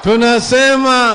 tunasema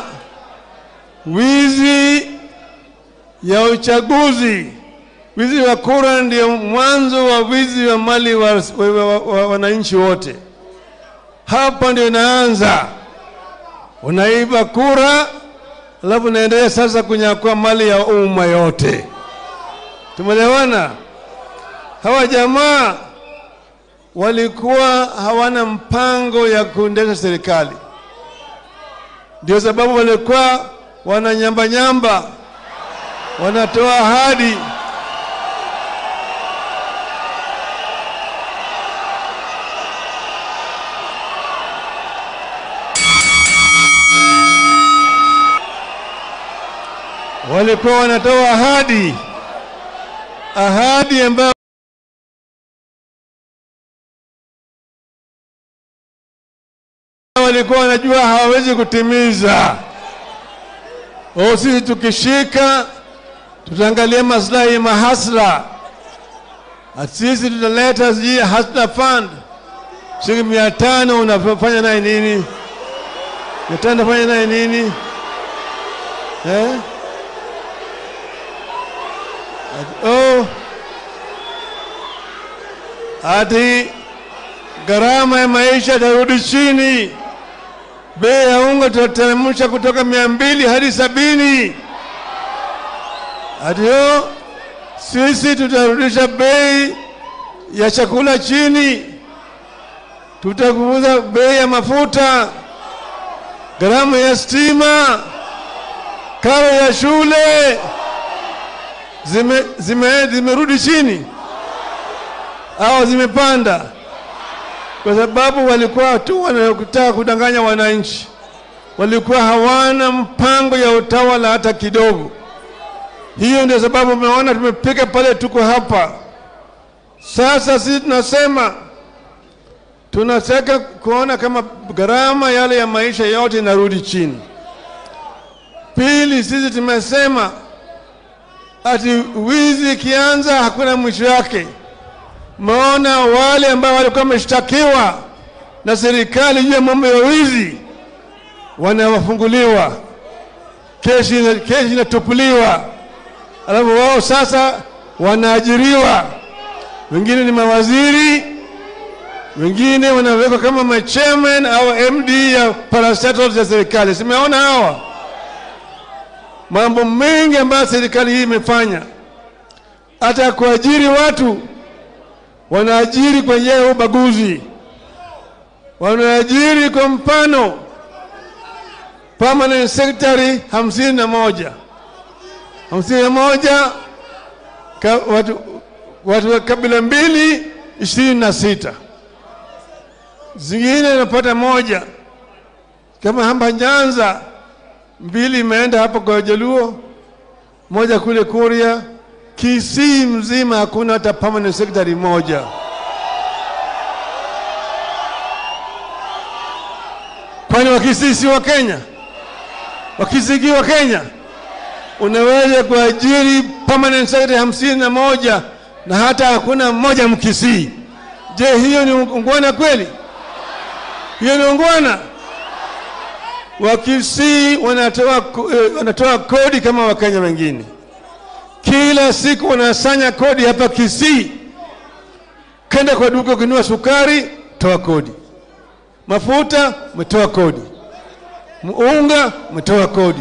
wizi ya uchaguzi, wizi wa kura ndio mwanzo wa wizi wa mali wa, wa, wa, wa wananchi wote. Hapa ndio inaanza, unaiba kura, alafu unaendelea sasa kunyakua mali ya umma yote. Tumeelewana? Hawa jamaa walikuwa hawana mpango ya kuendesha serikali, ndio sababu walikuwa wananyambanyamba, wanatoa ahadi walikuwa wanatoa ahadi ahadi ambayo walikuwa wanajua hawawezi kutimiza. O, sisi tukishika tutaangalia maslahi ya mahasla, sisi tutaleta sijui hasla fund shilingi mia tano unafanya naye nini? Mia tano unafanya naye nini eh? Oh, ati gharama ya maisha itarudi chini, bei ya unga tutateremsha kutoka mia mbili hadi sabini. Ati oh, sisi tutarudisha bei ya chakula chini, tutapunguza bei ya mafuta, gharama ya stima, karo ya shule zime, zime, zimerudi chini au zimepanda, kwa sababu walikuwa tu wanataka kudanganya wananchi, walikuwa hawana mpango ya utawala hata kidogo. Hiyo ndio sababu umeona tumepika pale, tuko hapa sasa. Sisi tunasema tunataka kuona kama gharama yale ya maisha yote inarudi chini. Pili, sisi tumesema ati wizi ikianza hakuna mwisho yake. Maona wale ambao walikuwa wameshtakiwa na serikali juu ya mambo ya wizi wanawafunguliwa, kesi kesi inatupuliwa, alafu wao sasa wanaajiriwa, wengine ni mawaziri, wengine wanawekwa kama machairman au MD ya parastatals ya serikali. Simeona hawa mambo mengi ambayo serikali hii imefanya, hata kuajiri watu wanaajiri kwa njia ya ubaguzi, wanaajiri kwa mfano permanent secretary hamsini na moja hamsini na moja ka, watu, watu wa kabila mbili ishirini na sita zingine inapata moja kama hapa Nyanza mbili imeenda hapa kwa Jaluo, moja kule Kuria, Kisii mzima hakuna hata permanent secretary moja. Kwani Wakisii si wa Kenya? Wakisii wa Kenya? Unaweza kuajiri permanent secretary hamsini na moja na hata hakuna mmoja Mkisii. Je, hiyo ni ungwana kweli? Hiyo ni ungwana? Wakisii wanatoa, wanatoa kodi kama Wakenya wengine. Kila siku wanasanya kodi hapa Kisii. Kenda kwa duka ukinunua sukari, toa kodi. Mafuta umetoa kodi, unga umetoa kodi,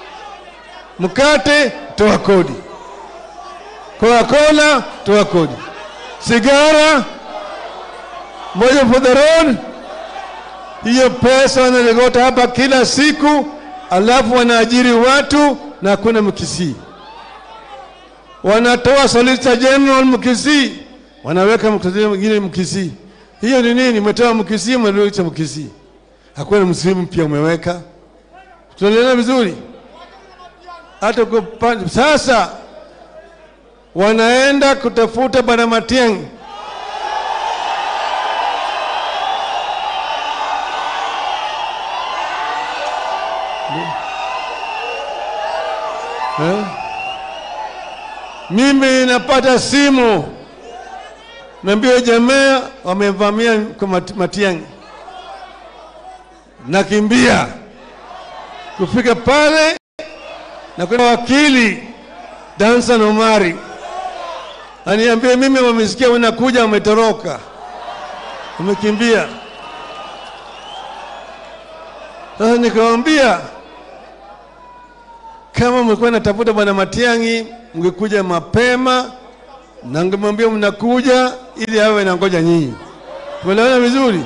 mkate toa kodi, Coca-Cola toa kodi, sigara moja for the road hiyo pesa wanalegota hapa kila siku, alafu wanaajiri watu na hakuna Mkisii. Wanatoa Solicitor General Mkisii, wanaweka mkutano mwingine Mkisii. Hiyo ni nini? Umetoa Mkisii, umeleta Mkisii, hakuna msimu mpya umeweka. Tunaelewana vizuri? Hata kupanda sasa, wanaenda kutafuta Bwana Matiang'i Eh? Mimi napata simu naambia jamaa wamevamia kwa Matiang'i, nakimbia kufika pale na kuna wakili Dansan Omari aniambie mimi, wamesikia unakuja, wametoroka, wamekimbia. Sasa nikamwambia kama mlikuwa natafuta bwana Matiang'i, mngekuja mapema na ngemwambia mnakuja ili awe na ngoja nyinyi. Tumeelewana vizuri?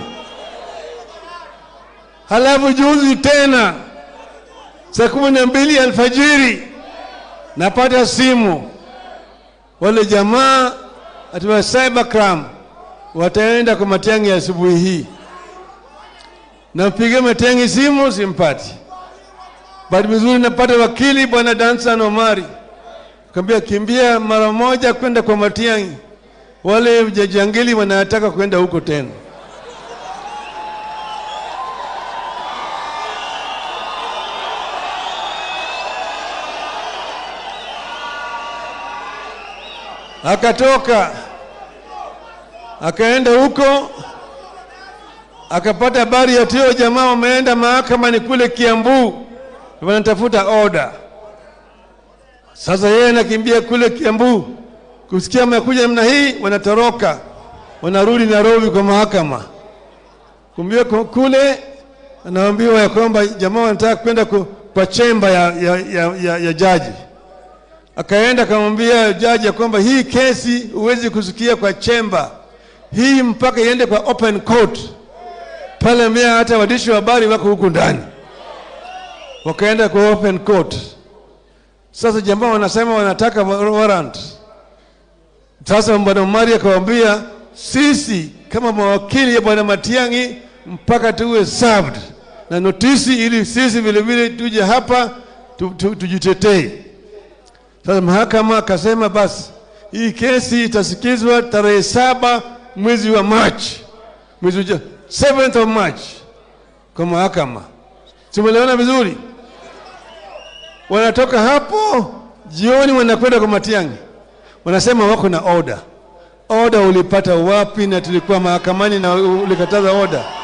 Halafu juzi tena saa kumi na mbili alfajiri napata simu, wale jamaa atiwa cybercrime wataenda kwa Matiang'i asubuhi hii. Nampigia Matiang'i simu simpati. Bahati vizuri napata wakili bwana Dansan Omari, kaambia kimbia mara moja kwenda kwa Matiang'i, wale jajangili wanataka kwenda huko tena. Akatoka akaenda huko akapata habari ya tio jamaa wameenda mahakamani kule Kiambu, wanatafuta order. Sasa yeye anakimbia kule Kiambu, kusikia amekuja namna hii, wanatoroka wanarudi Nairobi kwa mahakama. Kumbia kule anaambiwa ya kwamba jamaa wanataka kwenda kwa chemba ya, ya, ya, ya, ya jaji. Akaenda akamwambia jaji ya kwamba hii kesi huwezi kusikia kwa chemba hii mpaka iende kwa open court pale mbea hata waandishi wa habari wako huku ndani, wakaenda kwa open court. Sasa jamaa wanasema wanataka warrant. Sasa bwana Omari akawaambia sisi kama mawakili ya bwana Matiang'i mpaka tuwe served na notisi, ili sisi vile vile tuje hapa tu, tu, tujitetee. Sasa mahakama akasema basi hii kesi itasikizwa tarehe saba mwezi wa Machi, mwezi ujao 7th of March kwa mahakama. Tumeelewana vizuri? Wanatoka hapo jioni, wanakwenda kwa Matiang'i, wanasema wako na order. Order ulipata wapi? Na tulikuwa mahakamani na ulikataza order.